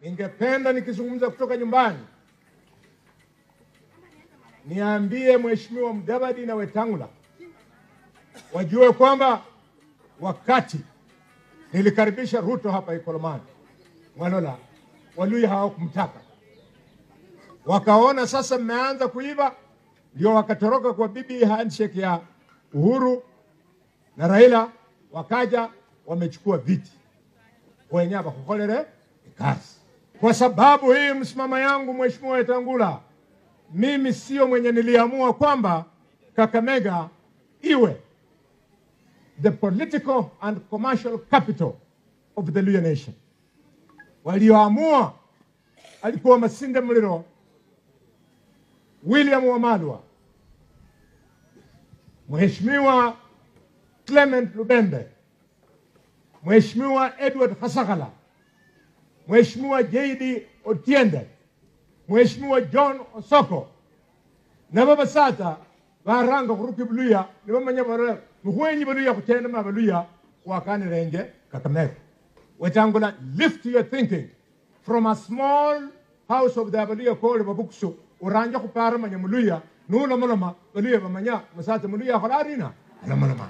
ningependa nikizungumza kutoka nyumbani niambie Mheshimiwa Mudavadi na Wetangula wajue kwamba wakati nilikaribisha Ruto hapa Ikolomani Mwalola, Waluya hawakumtaka, wakaona sasa mmeanza kuiva, ndio wakatoroka kwa bibi handshake ya Uhuru na Raila, wakaja wamechukua viti wenye bakukolere kazi. Kwa sababu hii msimamo yangu, Mheshimiwa Wetangula, mimi sio mwenye niliamua kwamba Kakamega iwe the political and commercial capital of the Luya nation. Walioamua alikuwa Masinde Muliro, William Wamalwa, Mheshimiwa Clement Lubembe, Mheshimiwa Edward Hasakala, Mheshimiwa JD Otiende, Mheshimiwa John Osoko na babasata baranga kuruki buluya ni bamanya bara muhwenyi buluya kutenda ma buluya wakani renge kakamega wetangula lift your thinking from a small house of the baluya called babuksu uranja kupara manya muluya nula mulama baluya bamanya masata muluya khalarina ala mulama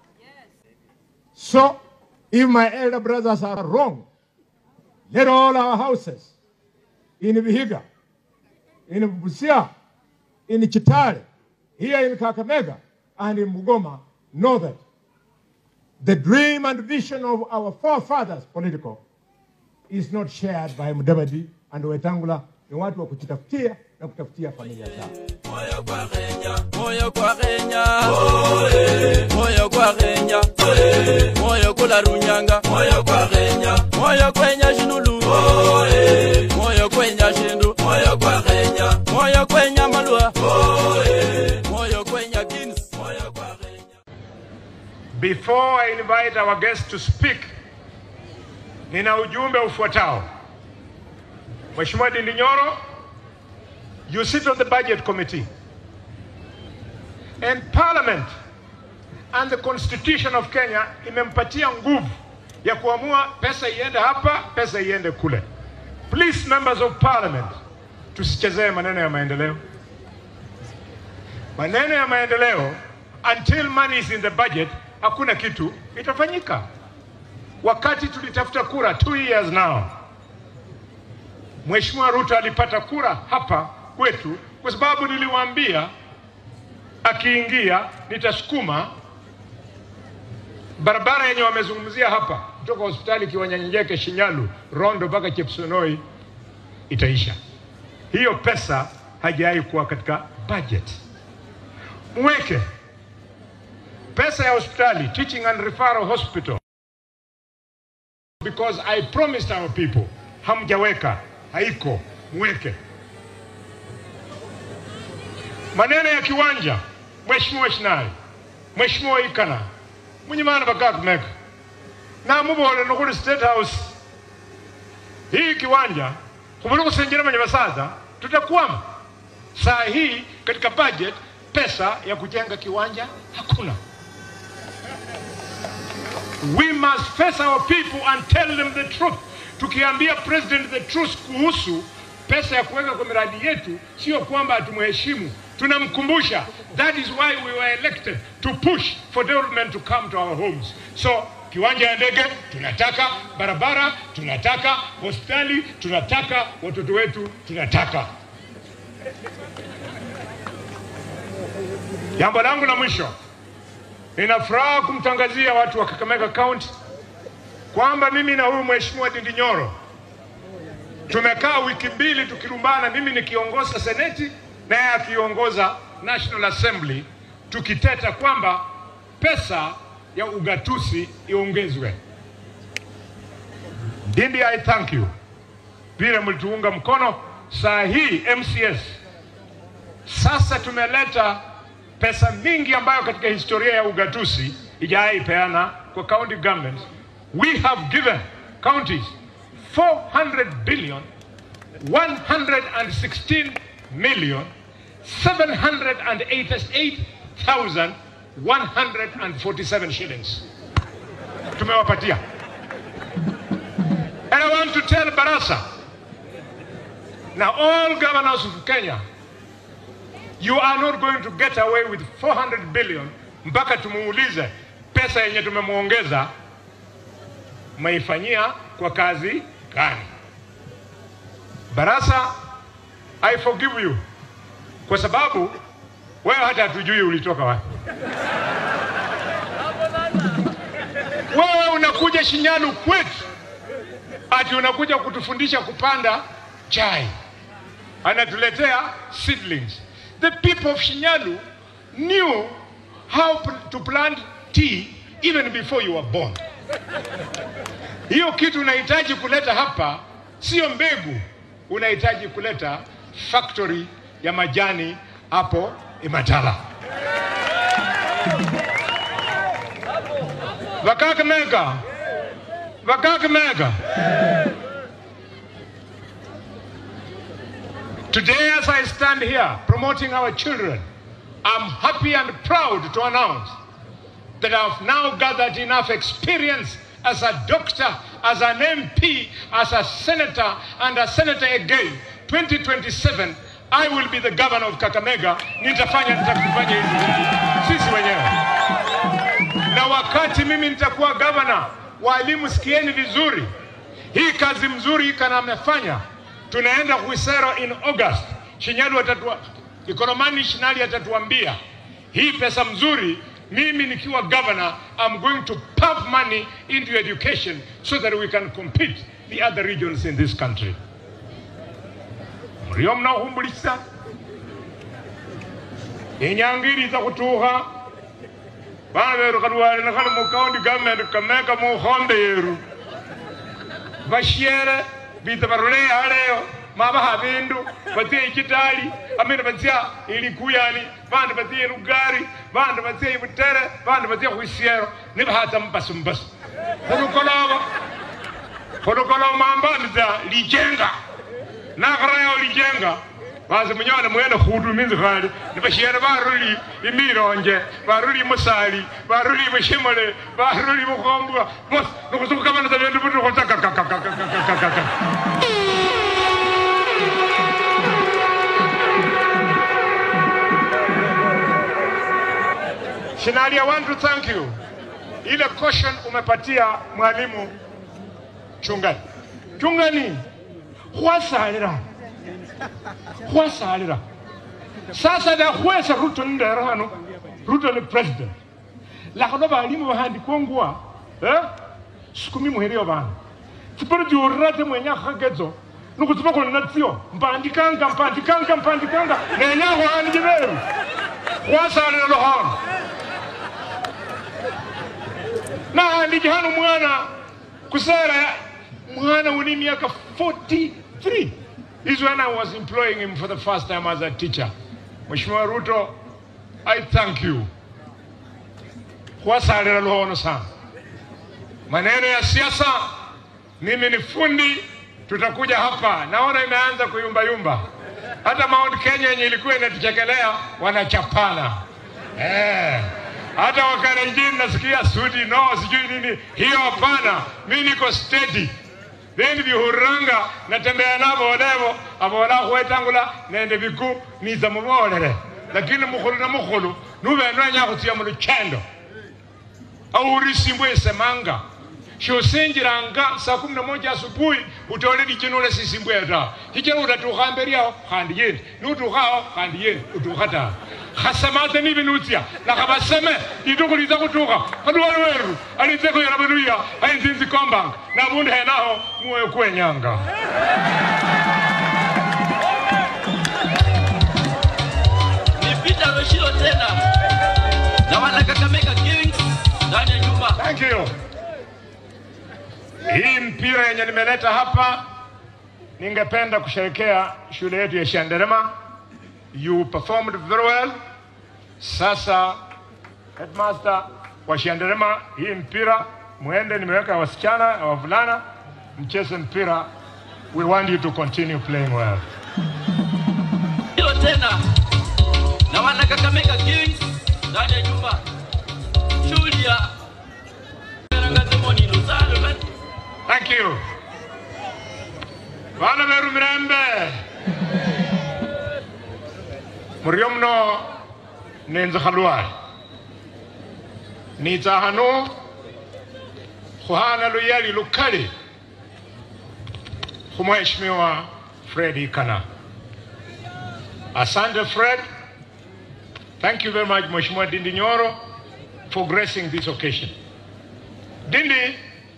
so if my elder brothers are wrong let all our houses in Vihiga in Busia in Chitale, here in Kakamega, and in Mugoma know that the dream and vision of our forefathers political is not shared by Mudavadi and Wetangula. Ni watu wa kujitafutia na kutafutia familia zao. moyo kwa Kenya, moyo kwa Kenya, moyo kwa Kenya, moyo kula Runyanga, moyo kwa Kenya, moyo kwenya Shinulu, moyo kwenya Shindu, moyo kwa Kenya, moyo kwenya Malwa, moyo kwenya Kings, moyo kwa Kenya. Before I invite our guests to speak, nina ujumbe ufuatao. Mheshimiwa Ndindi Nyoro, you sit on the budget committee. And parliament and the constitution of Kenya imempatia nguvu ya kuamua pesa iende hapa, pesa iende kule. Please members of parliament, tusichezee maneno ya maendeleo. Maneno ya maendeleo until money is in the budget, hakuna kitu itafanyika. Wakati tulitafuta kura two years now, Mheshimiwa Ruto alipata kura hapa kwetu kwa sababu niliwaambia akiingia nitasukuma barabara yenye wamezungumzia hapa kutoka hospitali Kiwanyanjeke, Shinyalu, Rondo mpaka Chepsonoi itaisha. Hiyo pesa hajawahi kuwa katika budget. Mweke pesa ya hospitali, teaching and referral hospital, because I promised our people. Hamjaweka, haiko, mweke. Maneno ya kiwanja, Mheshimiwa Shinali, Mheshimiwa Ikana, munyimana bakakumeka na mubole nokuli State House hii kiwanja kumuli kusenjera manya basaza tutakwama saa hii katika budget pesa ya kujenga kiwanja hakuna we must face our people and tell them the truth tukiambia president the truth kuhusu pesa ya kuweka kwa miradi yetu sio kwamba hatumheshimu tunamkumbusha that is why we were elected to push for development to come to our homes so kiwanja ya ndege tunataka barabara tunataka hospitali tunataka watoto wetu tunataka jambo langu la mwisho nina furaha kumtangazia watu wa Kakamega County kwamba mimi na huyu mheshimiwa Ndindi Nyoro tumekaa wiki mbili tukilumbana, mimi nikiongoza seneti na yeye akiongoza National Assembly, tukiteta kwamba pesa ya ugatuzi iongezwe. Ndindi, I thank you vile mlituunga mkono. Saa hii MCS sasa tumeleta pesa mingi ambayo katika historia ya ugatuzi ijawahi peana kwa county governments. We have given counties 400 billion 116 million 788,147 shillings tumewapatia. And I want to tell Barasa Now, all governors of Kenya, you are not going to get away with 400 billion mpaka tumuulize pesa yenye tumemwongeza maifanyia kwa kazi gani? Barasa, I forgive you kwa sababu wewe hata hatujui ulitoka wapi. Wewe unakuja Shinyalu kwetu ati unakuja kutufundisha kupanda chai, anatuletea seedlings. The people of Shinyalu knew how p- to plant tea even before you were born. Hiyo kitu unahitaji kuleta hapa sio mbegu, unahitaji kuleta factory ya majani hapo Imatala. Vakakamega, Vakakamega. Today, as I stand here promoting our children, I'm happy and proud to announce that I've now gathered enough experience as a doctor, as an MP, as a senator, and a senator again. 2027, I will be the governor of Kakamega. Nitafanya nitakufanya hivi sisi wenyewe, na wakati mimi nitakuwa governor, walimu, sikieni vizuri, hii kazi mzuri kana amefanya. Tunaenda Kuisero in August, Shinyalu atatua Ikoromani Shinali atatuambia hii pesa mzuri mimi nikiwa governor I'm going to pump money into education so that we can compete the other regions in this country muriyo mnahumbulisa inyangiri iza kutuha bana beru kalwale nakali mu county government kameka mu hombe yeru bashiere bita barule aleyo mabaha bindu batie ikitali amina batia ilikuyani bandi batie lugari bandi batie ibutere bandi batie kuisiero nibahata mbasu mbasu hulukolaba hulukolaba mambandiza lijenga nakharayo lijenga bazi munyone mwene khudu minzi khali nibashiere baruli imironje baruli musali baruli mushimole baruli mukhombwa mos nikhusukhukabanisa bindu butukhutsakakakakakakakaka Shinali, I want to thank you. Ile caution umepatia mwalimu Chungani. Chungani, khwasalira khwasalira sasa dakhwesa Ruto ndera hano Ruto ni president lakhano balimu bahandikongwa eh? sikumi muheriyo bana tsipero diurira mwenya khakedzo nikutsipa khulina tsio mpandikanga mpandikanga mpandikanga nenya khwandiki beru khwasalira luhono nahandiki hano mwana kusera mwana uni miaka 43 is when I was employing him for the first time as a teacher. Mheshimiwa Ruto, I thank you. Kuwasalira luhono sana. Maneno ya siasa, mimi ni fundi, tutakuja hapa. Naona imeanza kuyumbayumba. Hata Mount Kenya yenye ilikuwa inatuchekelea wanachapana eh. Hata Wakalenjin nasikia sudi no, sijui nini, hiyo hapana. Mimi niko steady bendi bihuranga natembea nabo olevo abola khwetangula nende biku niza mubolere lakini mukhulu na mukhulu nubenwenya khutia muluchendo aurisimbwe esemanga shosinjiranga saa kumi na moja asubuhi utole lichinule sisimbwe ta hichira utatukha mberi yao khandi yendi nutukhao khandi yendi utukha ta khasamate nibi nutsia lakhabaseme litukhu liza khutukha khaduwali weru alitse khuyela beluya ayinzinzi kombanga nabundu henaho muwe kwenyanga ni Peter Roshiro tena na wana Kakamega Kings ndani ya nyumba. Thank you. Hii mpira yenye nimeleta hapa, ningependa kusherekea shule yetu ya Shanderema. You performed very well. Sasa headmaster wa Shanderema, hii mpira mwende, nimeweka wasichana na wavulana mcheze mpira. We want you to continue playing well. Hilo tena na wana Kakamega Kings ndani ya nyumba. Shughuli ya Rangazimoni Lusalo Thank you. Bana beru mirembe. murio mno nenze khalwali nitsa hano khuhana luyali lukali khumweshimiwa Fred Ikana. Asante Fred. Thank you very much Mheshimiwa Dindi Nyoro for gracing this occasion. Dindi,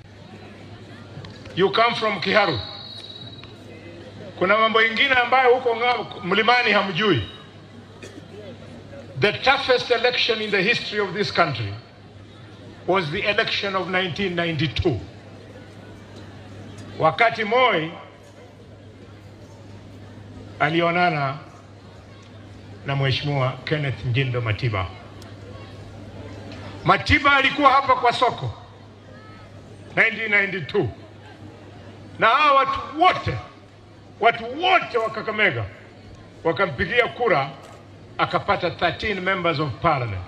you come from Kiharu. Kuna mambo ingine ambayo huko nga- mlimani hamjui. The toughest election in the history of this country was the election of 1992. Wakati Moi alionana na Mheshimiwa Kenneth Njindo Matiba. Matiba alikuwa hapa kwa soko 1992 na hawa watu wote watu wote wa Kakamega wakampigia kura, akapata 13 members of parliament.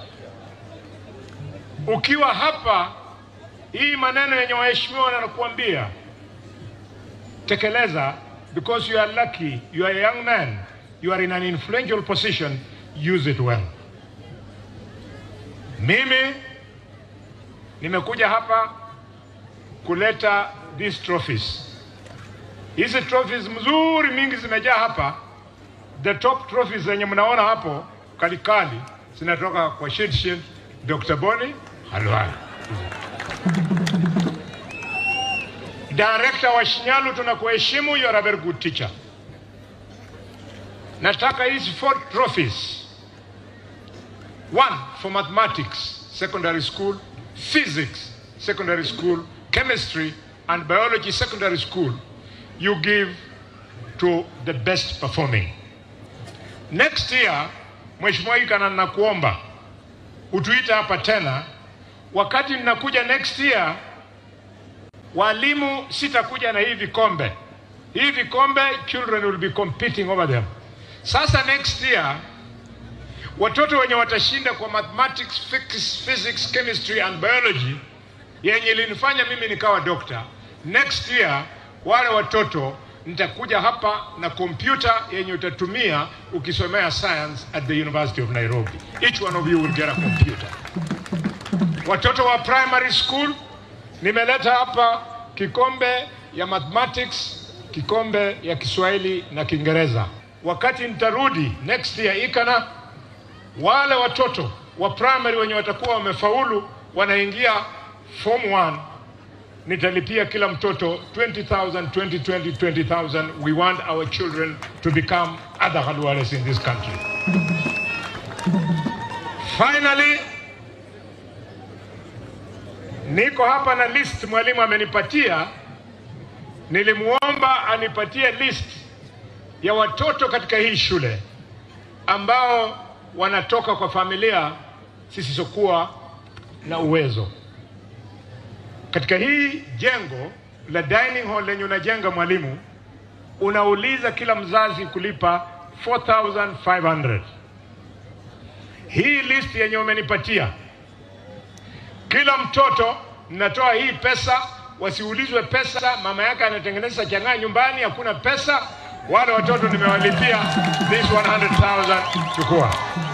Ukiwa hapa, hii maneno yenye waheshimiwa wanakuambia tekeleza, because you are lucky, you are a young man, you are in an influential position, use it well. Mimi nimekuja hapa kuleta these trophies. Hizi trophies mzuri mingi zimejaa hapa. The top trophies zenye mnaona hapo kalikali zinatoka kwa Shidshin Dr. Boni Halwala. Director wa Shinyalu tunakuheshimu, you are a very good teacher. Nataka hizi four trophies. One for mathematics, secondary school, physics, secondary school, chemistry and biology, secondary school. You give to the best performing. Next year, Mheshimiwa Ikana, nakuomba utuite hapa tena. Wakati ninakuja next year, walimu sitakuja na hii vikombe. Hii vikombe, children will be competing over them. Sasa next year watoto wenye watashinda kwa mathematics, physics, physics, chemistry and biology yenye ilinifanya mimi nikawa dokta. Next year wale watoto nitakuja hapa na kompyuta yenye utatumia ukisomea science at the University of Nairobi. Each one of you will get a computer. Watoto wa primary school nimeleta hapa kikombe ya mathematics, kikombe ya Kiswahili na Kiingereza. Wakati nitarudi next year Ikana, wale watoto wa primary wenye watakuwa wamefaulu wanaingia form 1 nitalipia kila mtoto 20,000 2020 20,000 we want our children to become other Khalwales in this country finally niko hapa na list mwalimu amenipatia nilimuomba anipatie list ya watoto katika hii shule ambao wanatoka kwa familia zisizokuwa na uwezo. Katika hii jengo la dining hall lenye unajenga mwalimu, unauliza kila mzazi kulipa 4500 hii list yenye umenipatia, kila mtoto natoa hii pesa, wasiulizwe pesa, mama yake anatengeneza chang'aa nyumbani, hakuna pesa. Wale watoto nimewalipia this 100,000 chukua.